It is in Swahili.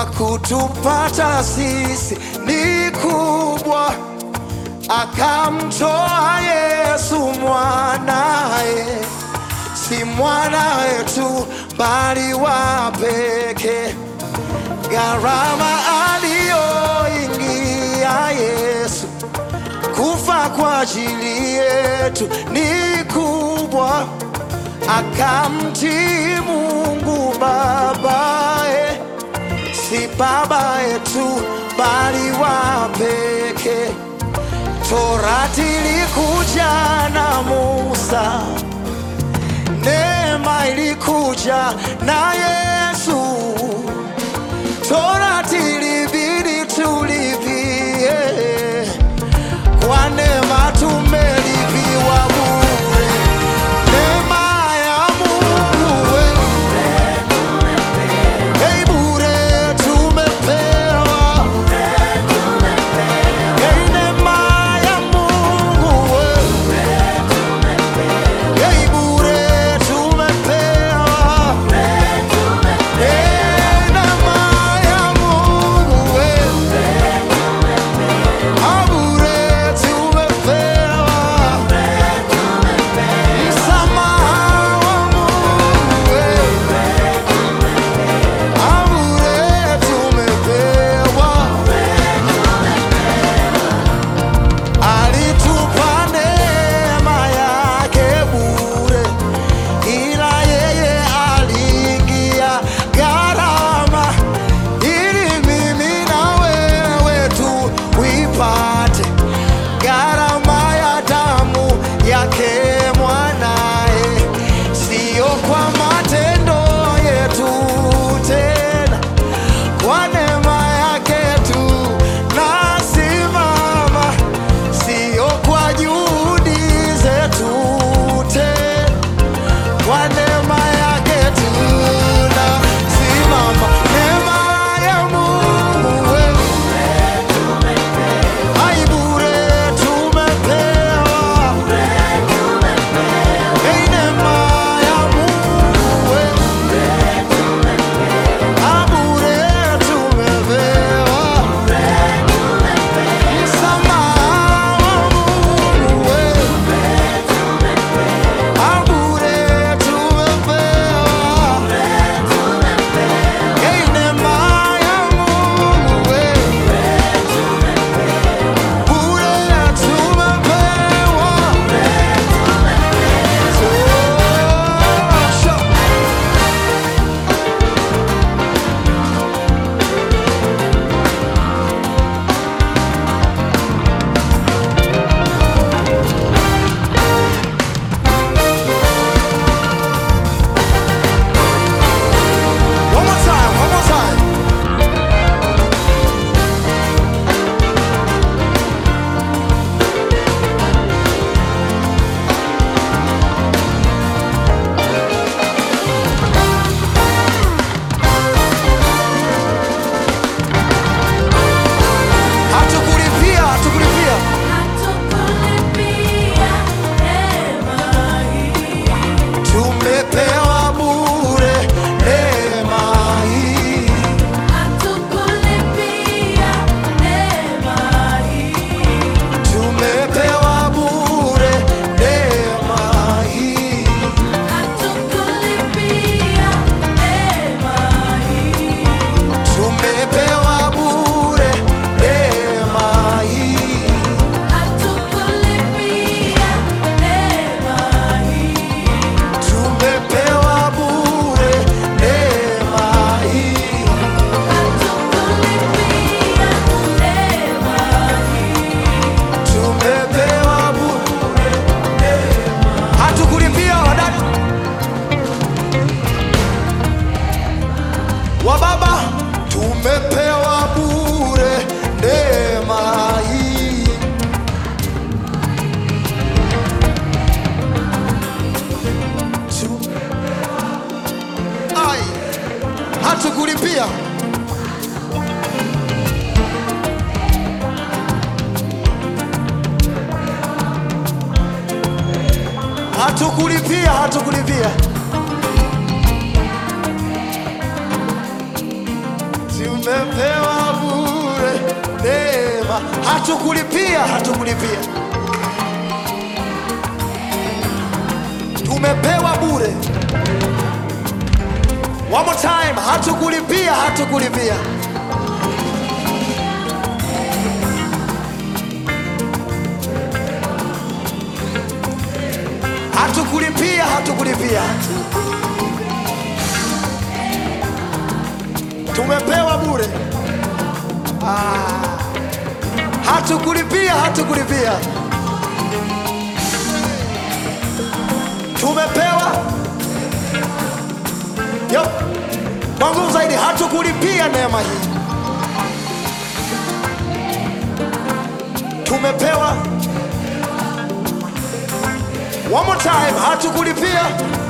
kwa kutupata sisi ni kubwa, akamtoa Yesu mwanaye, si mwana wetu bali wa pekee. Gharama aliyoingia Yesu kufa kwa ajili yetu ni kubwa, akamtii Mungu babaye, si baba yetu bali wa pekee. Torati ilikuja na Musa, neema ilikuja na Yesu. Torati ilibidi tulipie, kwa neema tumelipiwa bure. Neema ya Mungu we, hey, bure tumepewa. Hey, neema ya Mungu we, hey, bure tumepewa. Hey, neema ya Mungu we, ah, bure tumepewa. Msamaha wa Mungu we, ah, bure tumepewa. Alitupa neema yake bure, ila yeye aliingia gharama ili mimi na wewe tuipate gharama ya damu yake mwanaye, siyo kwa matendo yetu tena, kwa neema yake tu nasimama, siyo kwa juhudi zetu tena, kwa neema yake tu nasimama. Neema ya Mungu wewe Ai, bure tumepewa. Hey, neema ya Mungu wewe. Ah, bure tumepewa. Msamaha wa Mungu wewe. Ah, bure tumepewa. Hey, neema ya Mungu wewe. Bure tumepewa. Tosha. One more time, one more time. Hatukulipia, hatukulipia. Tumepewa bure neema hii. Tumepewa bure neema hii. Tumepewa bure neema hii. Tumepewa bure neema hii. Tumepewa bure neema. Hatukulipia wadada wa baba, tumepewa bure neema hii. Tu- Ai, hatukulipia hatukulipia hatukulipia Si tumepewa bure neema, hatukulipia, hatukulipia, tumepewa bure. One more time, hatukulipia, hatukulipia. Hatukulipia, hatukulipia, tumepewa bure. Ah, hatukulipia, hatukulipia, tumepewa. Yep. Kwa nguvu zaidi, hatukulipia neema hii, tumepewa. One more time, hatukulipia